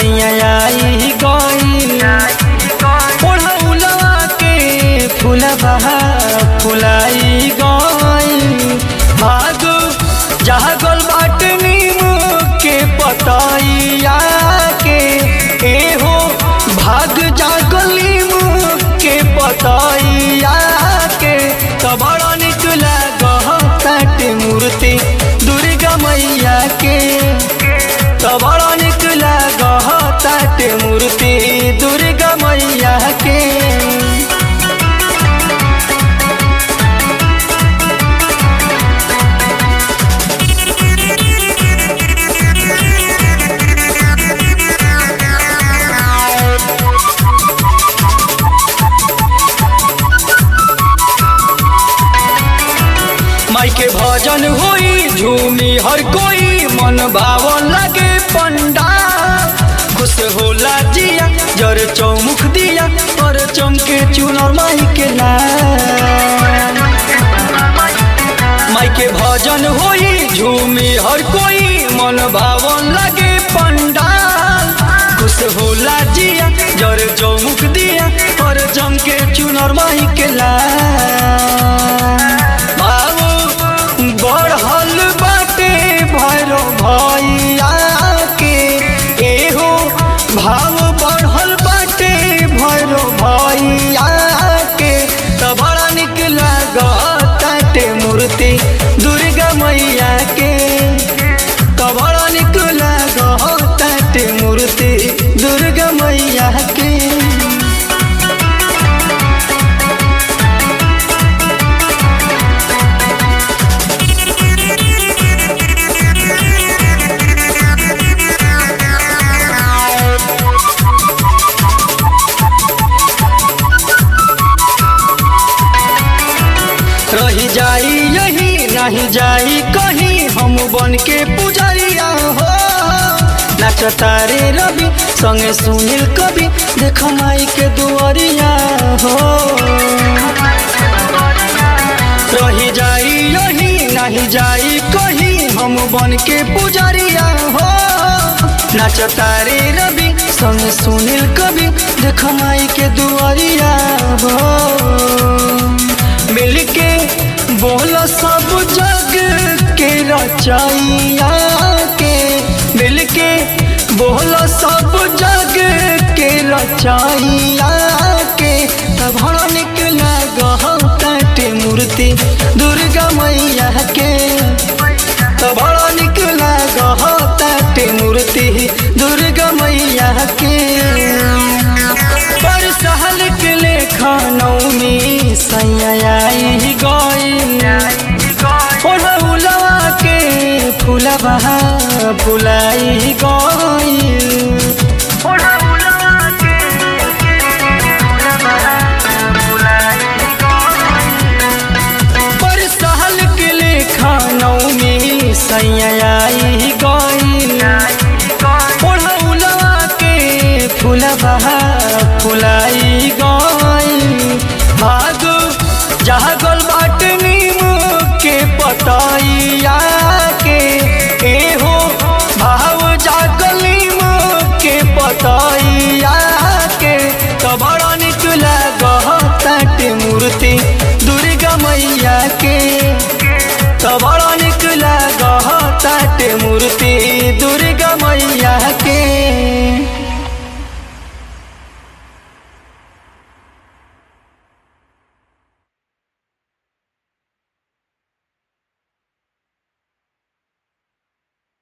सैया आई गई ओढ़ौलवा के फूलबा फुलाई गई भाग जागल बाट नीम के पतैया के एहो भाग जागल नीम के पतैया के त बड़ा निक लागत मूर्ति दुर्गा मैया के त बड़ा निक लागत मूर्ति दुर्गा मैया के माई के भजन होई झूमी हर कोई मन भावन लगे पंडा खुश होला जिया जर चौमुख दिया और चमके चुनर माई के नाम माई के भजन होई झूमी हर कोई मन भावन लगे पंडा खुश होला जिया जर चौमुख दिया और चमके चुनर माई के लाम बाबू बढ़ल बाटे भैरो भैया के एहो भाव बढ़ल बाटे भैरो भैया के त बड़ा निक लागताटे मूर्ति दुर्गा मैया के त बड़ा निक लागताटे मूर्ति दुर्गा मैया के रही जाई यही नहीं जाई कहीं हम बन के पुजरिया हो नाचता रे रवि संगे सुनील कवि देख माई के दुआरिया हो रही जाई यही नहीं जाई कहीं हम बन के पुजरिया हो नाचता रे रवि संगे सुनील कवि देख माई के दुआरिया हो मिलके बोल सब जग के रचैया के मिलके बोल सब जग के रचैया के तब बड़ा निक लागते मूर्ति दुर्गा मैया के तब बड़ा निक लागते मूर्ति दुर्गा मैया के पर सहल के लेखा नौमी सैया आई गई ओढ़ौलवा के फूलबा फुलाई गई पर सहल के लेखा नौमी सैया आई गई ओढ़ौलवा के फूलबा फुलाई गई भाग जागल बाट नीम के पतैया के एहो भाव जागल नीम के पतैया के त बड़ा निक लागत मूर्ति दुर्गा मैया के त बड़ा निक लागत मूर्ति